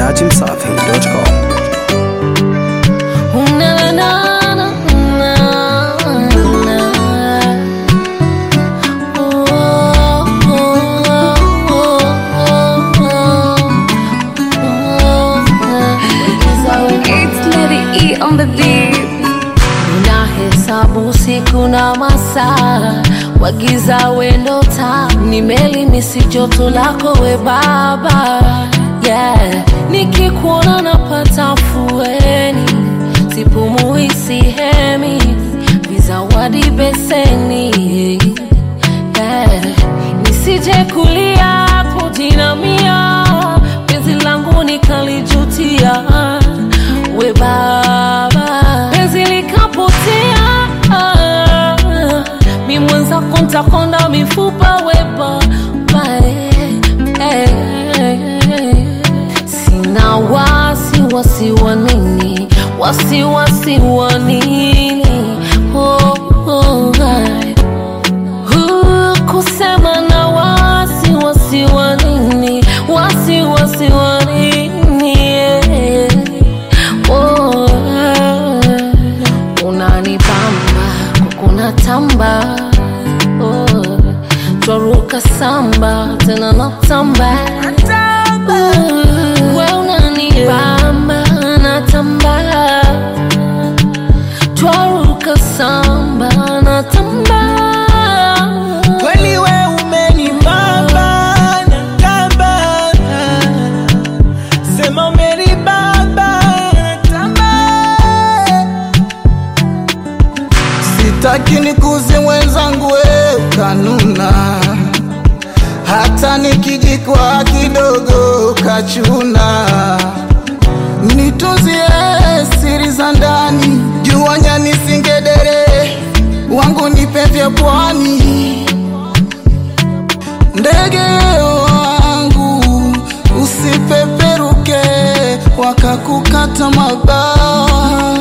dachimsafi.com. It's Lady E on the beat. Unahesabu siku na masaa, wagiza wendo taa, ni meli misi joto lako we baba yeah. Nikikuona napata fueni, sipumui sihemi, vizawadi beseni yeah. Nisije kulia kujinamia, penzi langu nikalijutia, we baba, penzi likapotea, mi mwenzako ntakonda mifupa, we baba eh, eh. Sina wasi wasi wa nini, wasi wasi wa nini, oh, oh, ay. Uh, kusema na wasi wasi wa nini wasi wasi wa nini yeah. oh, eh. unanipamba kukuna tamba oh, twaruka samba tena natamba uh, we unanipamba natamba twaruka samba natamba Kweli we umenibamba na kamba, sema umenibamba na tamba. Sitaki nikuze mwenzangu, we kanuna, hata nikijikwa kidogo kachuna, nitunzie siri za ndani, jua nyani singedere wangu nipe vya pwani ndege wangu usipeperuke wakakukata mabawa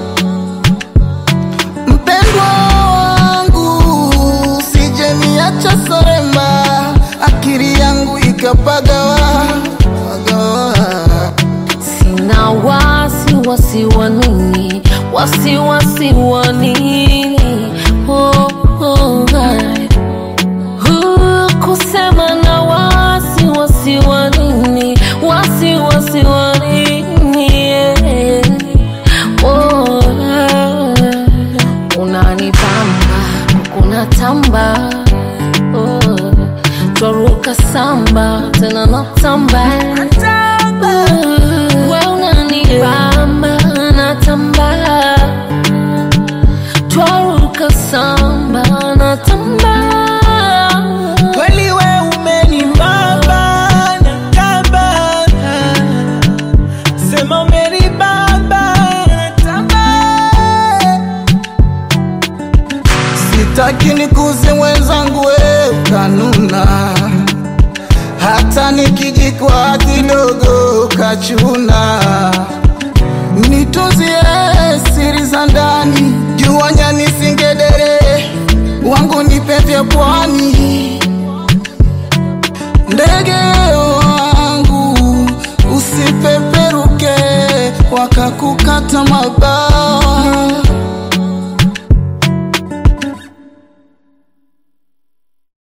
mpendwa wangu usijeniacha soremba akili yangu ikapagawa pagawa. Sina wasi wasi wa nini, wasi wasi wa nini, oh, oh, ay. Uh, kusema na wasi wasi wa nini, wasi wasi wa nini, yeah. oh, ay. Unanipamba kukuna tamba oh, twaruka samba tena natamba uh, we unanibamba natamba twaruka samba natamba Kweli we umenibamba na kamba, sema umenibamba na tamba. Sitaki nikuze mwenzangu, we kanuna, hata nikijikwa kidogo kachuna, nitunzie siri za ndani, jua nyani singedere wangu nipe vya pwani ndege wangu usipeperuke wakakukata mabawa